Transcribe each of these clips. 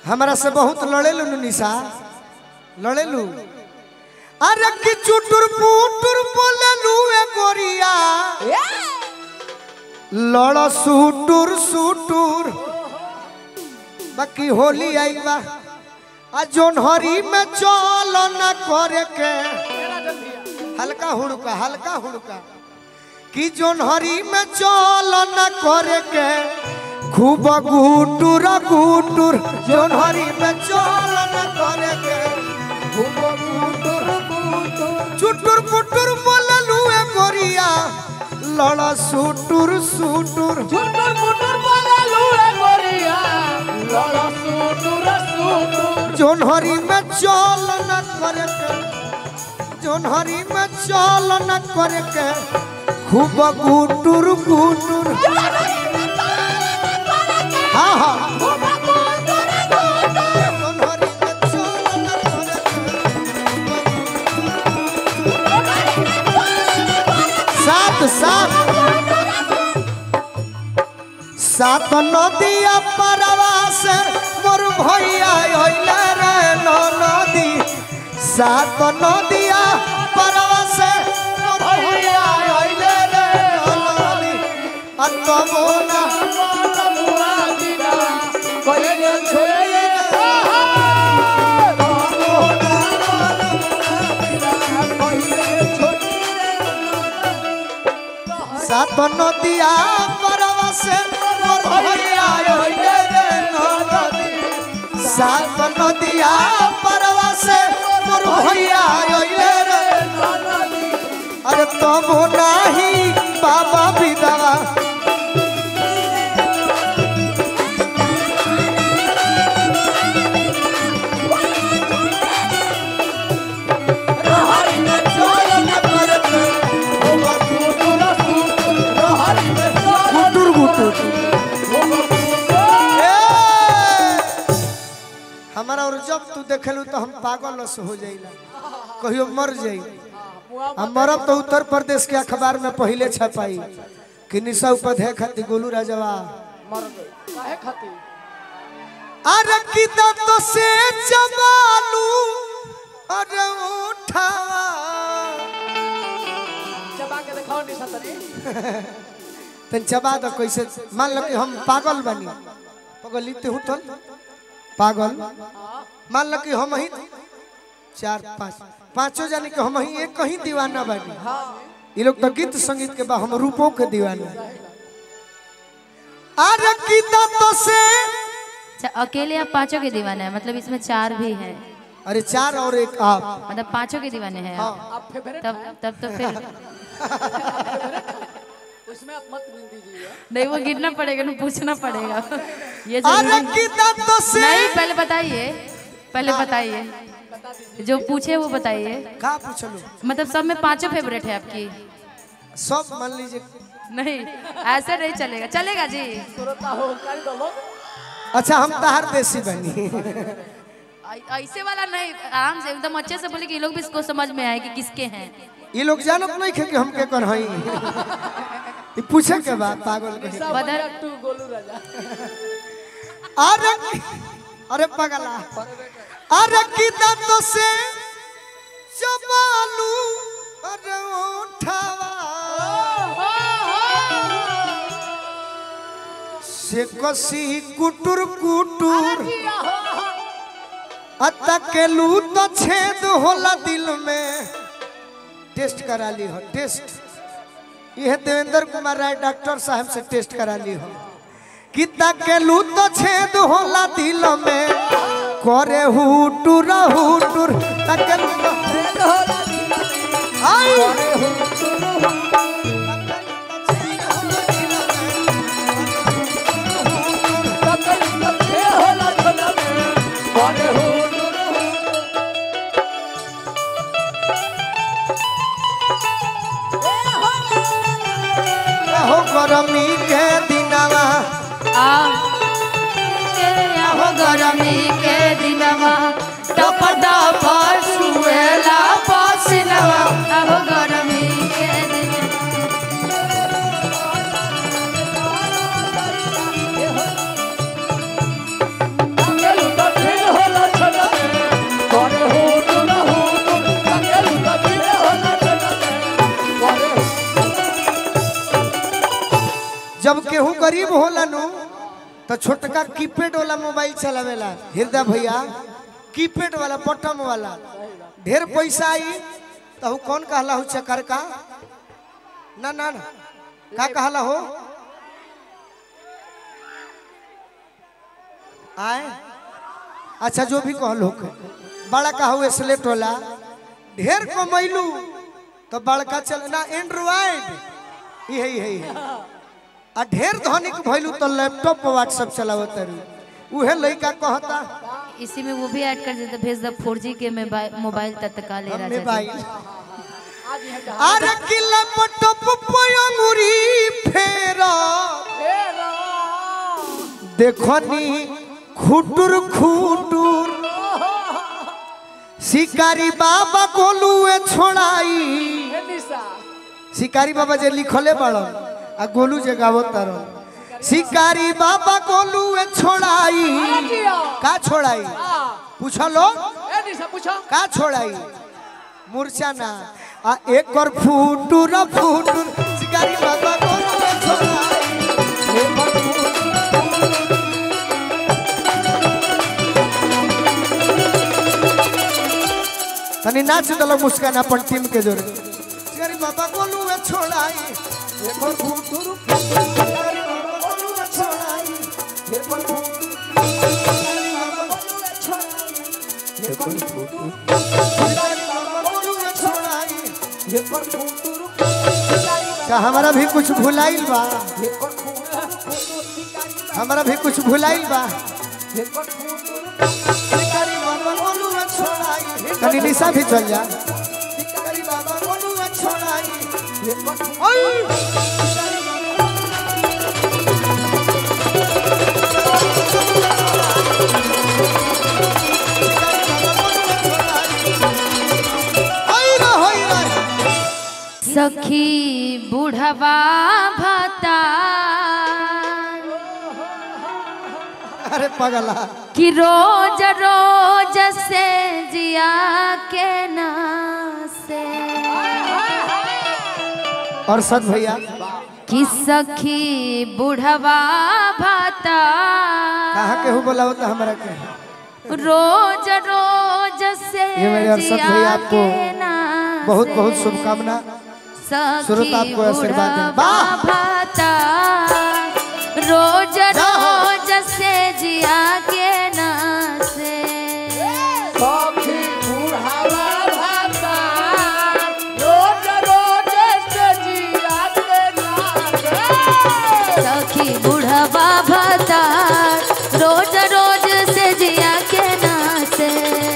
हमरा से बहुत लड़ेलू नु निशा लड़ेलू अरे कि चुटुर पुटुर बोलेलू ए गोरिया लड़ सुटुर सुटुर बाकी होली आई बा आ जोन हरी में चल न करे के हल्का हुड़का हल्का हुड़का कि जोन हरी में चल न करे के खूब गुटुर गुटुर जोन हरी में चल न करे के खूब गुटुर गुटुर चुटुर पुटुर बोललू ए गोरिया लड़ सुटुर सुटुर झुटुर मुटुर बोले लूए गोरिया लड़ा सुटुर सुटुर जोन हरी में चल न करे के जोन हरी में चल न करे के खूब गुटुर गुटुर हाँ हाँ जोन हरी में चल न करे के। सात सात सात नदिया परवा से मोर भैया होइले रे नो नदी सात नदिया परवा से मोर भैया होइले रे नो नदी अतमोना मुआ दिना कोई छोए सात नदिया परवा से मोर भैया होइले रे नो नदी सात नदिया परवा से मोर भैया होइले रे अरे तब नाही बाबा विधवा गुटुर गुटुर ए! हमारा और जब तू देखेलू तो हम पागल से हो जाइला कहियो मर जाई हम मरब तो उत्तर प्रदेश के अखबार में पहले छपाई कि निशा उपाध्याय खातिर गोलू राजवा मर गए काहे खाती अरे की दत से चबालू अरे उठा चबा के दिखाओ निशा तनी तन चबा दो कैसे मान लो कि हम पागल बनी पागल लिखते हूँ तो पागल मान लो कि हम ही चार पाँच पांचों जाने कि हम ही एक कहीं दीवाना बनी ये लोग तो गीत संगीत के बाद हम रूपों के दीवाना अरे की दत से अच्छा, अकेले आप पांचों के दीवाने हैं मतलब इसमें चार भी हैं अरे चार और एक आप मतलब पांचों के दीवाने हैं आप हाँ आप फेवरेट तब तब तो फिर उसमें आप मत गिन दीजिए नहीं वो गिरना पड़ेगा ना पूछना पड़ेगा ये अरे जरूरी की दत से नहीं पहले बताइए पहले बताइए जो पूछे वो बताइए का पूछलो मतलब सब में पांचों फेवरेट है आपकी सब मान लीजिए नहीं ऐसे नहीं चलेगा चलेगा जी सुरता हो कर दो लोग अच्छा हम तहार देसी बनी ऐ- ऐसे वाला नहीं आराम से एकदम अच्छे से बोले कि ये लोग भी इसको समझ में आए कि किसके हैं ये लोग जानत नहीं खे कि हम के कर हई ये पूछे के बाद पागल कहे बदर तू गोलू राजा अरे अरे पगला अरे की दत से चबालू अरे उठावा से कसी कुटुर कुटुर अतकेलू तो छेद होला दिल में टेस्ट करा ली हो टेस्ट यह देवेंद्र कुमार राय डॉक्टर साहब से टेस्ट करा ली हो कि तकेलू तो छेद होला दिल में करे हुटुर हुटुर तकेलू तो छेद होला दिल में आई हो गरमी के दिनवा हो गरमी के दिनवा टप टप सुएला पसीनवा हो गरमी के दिनवा चलू तो जब केहू गरीब होला नु तो छोटका कीपैड वाला मोबाइल चलावेला हृदय भैया कीपैड वाला बटन वाला ढेर पैसा आई तो हु कौन कहला हो चकर का ना ना ना का कहला हो आए अच्छा जो भी कहलो बड़ा का हो स्लेट वाला ढेर कमैलू तो बड़का चल ना एंड्रॉइड यही है आ ढेर धनिक भइलू तो लैपटॉप पर व्हाट्सएप चलावत रही उहे लइका कहता इसी में वो भी ऐड कर देते भेज दो फोर जी के मोबाइल मोबाइल तत्काल ले हमें राजा भाई जी आज यहाँ जहाँ अरे कि लैपटॉप पर अंगुरी फेरा फेरा। देखनी खुटुर खुटुर शिकारी बाबा गोलुए छोड़ाई हे निशा शिकारी बाबा जे लिखले बड़न आ गोलू जे गावत तारन शिकारी बाबा गोलुए छोड़ाई जिया। का छोड़ाई आ, पूछलो हे निशा पूछो का छोड़ाई मूर्छा ना आ एक और फुटुर फुटुर शिकारी बाबा गोलुए छोड़ाई एक और फुटुर तनी नाच दलो मुस्कान अपन टीम के जोरे शिकारी बाबा गोलुए छोड़ाई एक और फुटुर शिकारी बाबा गोलुए छोड़ाई एक और फुटुर शिकारी बाबा गोलुए छोड़ाई एक और फुटुर शिकारी बाबा गोलुए छोड़ाई एक और फुटुर का हमारा भी कुछ भुलाइल बा हमारा भी कुछ भुलाइल बा शिकारी बाबा गोलुए छोड़ाई तनी निशा भी चल जा शिकारी बाबा गोलुए छोड़ाई ओय सखी बुढ़वा भता अरे पगला कि रोज रोज से जिया के नासे और सद भैया कि सखी बुढ़वा भता कहाँ के हो बोला होता हमारा के रोज रोज से ये मेरे अरशद जिया भैया आपको के नासे। बहुत बहुत शुभकामना सखी सुरत आपको आशीर्वाद दें। वाह! भाता रोज जाओ। रोज से जिया के नासे सखी बुढ़ावा भाता, रोज रोज से जिया के नाचे। सखी बुढ़वा भाता रोज रोज से जिया के नासे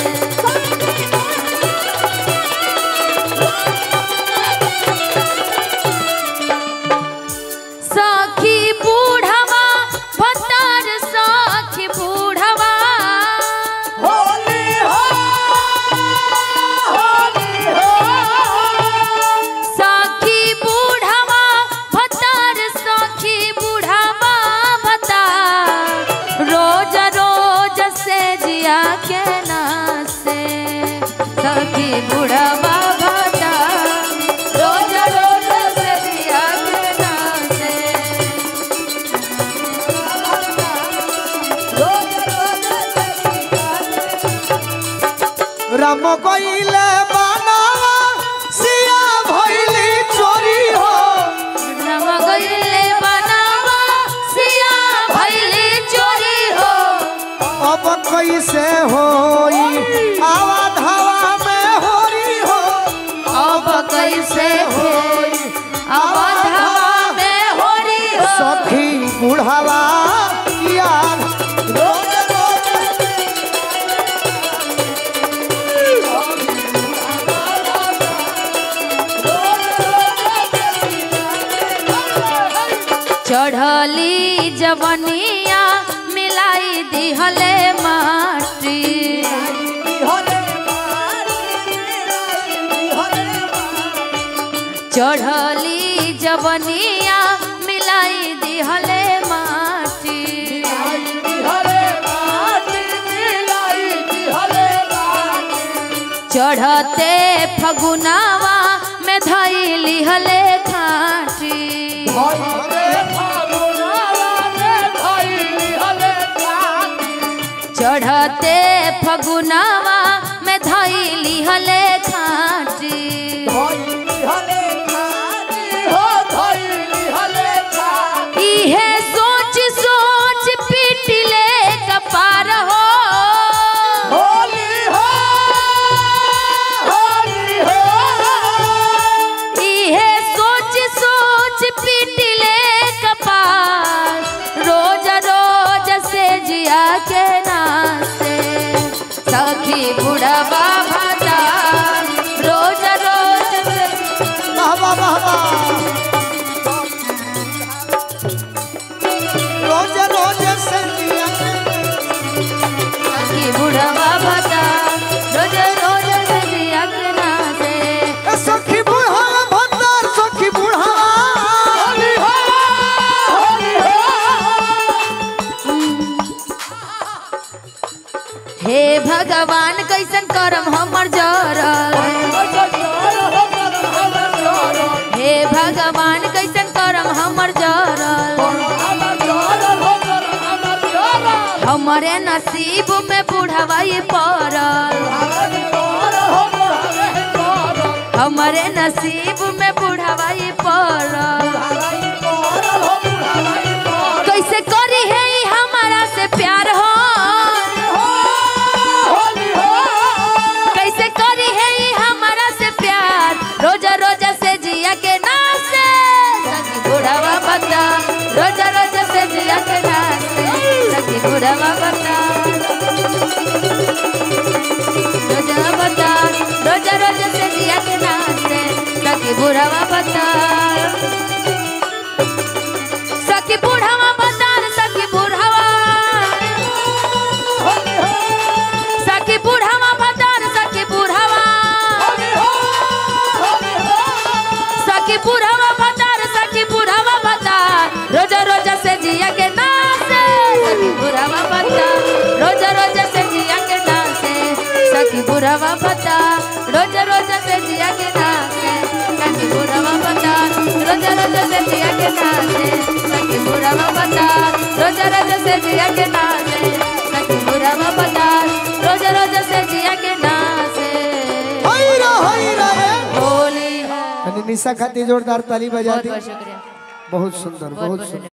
सखी बूढ़वा भतार सखी बूढ़वा होली हो, होली हो। सखी बूढ़वा भतार सखी बूढ़वा भतार रोज रोज से जिया के नासे सखी बूढ़वा भतार रोज रोज से जिया के नासे राम कइले बनावा सिया भइली चोरी हो नमगले बनावा सिया भैले चोरी हो अब कैसे होई आवा धावा में होरी हो अब कैसे होई अब धावा में होरी हो सखी बुढ़ावा यार रोज रोज चढ़ली जवनिया मिलाई दिहले माटी चढ़ली जवनिया मिलाई दिहले माटी चढ़ते फगुनावा में धैली हले खाटी चढ़ते फगुनावा में धैली हले खाटी धइली हले खाटी हो धइली हले खाटी इहे सोच सोच पीटले कपार हो होली हो होली हो इहे सोच सोच पीटले कपार रोज रोज से जिया के नाते सखी बुढ़वा भाता रोज रोज से वाह वाह वाह वाह रोज रोज से जिया सखी बुढ़वा भाता रोज रोज से जिया के नाते ए सखी बूढ़ा भत्तर सखी बूढ़ा होली हो होली हो हे भगवान कैसन करम हमर जरल हे भगवान कैसन करम हमर जरल हमरे नसीब में बुढ़ावाई पड़ल हमरे नसीब में बुढ़ावाई पड़ल कैसे करी है ई हमारा से प्यार हो कैसे करी है ई हमारा से प्यार रोजा रोजा से जिया के नाचे सखी बुढ़ावा बता रोजा रोजा से जिया के नाचे सखी बुढ़ावा बता रोजा बता रोजा रोजा से जिया के नाचे सखी बुढ़ावा बता सखी बुढ़ावा बता सखी बुढ़ावा सखी बुढ़ावा बता सखी बुढ़ावा सखी बुढ़ावा भतार सखी बुढ़ावा भतार रोजा रोजा से जिया के नाचे सखी बुढ़ावा भतार रोजा रोजा से जिया के नाचे सखी बुढ़ावा भतार रोजा रोजा से जिया के नाचे सखी बुढ़ावा भतार रोजा रोजा से जिया के नाचे सखी बुढ़ावा भतार रोजा रोजा से जिया के नाचे सखी बुढ़ावा भतार रोजा रोजा से जिया के नाचे हैरा हैरा रे होली है तनी निशा खाती जोरदार ताली बजा बहुत दी बहुत शुक्रिया बहुत सुंदर बहुत बहुत बहुत सुंदर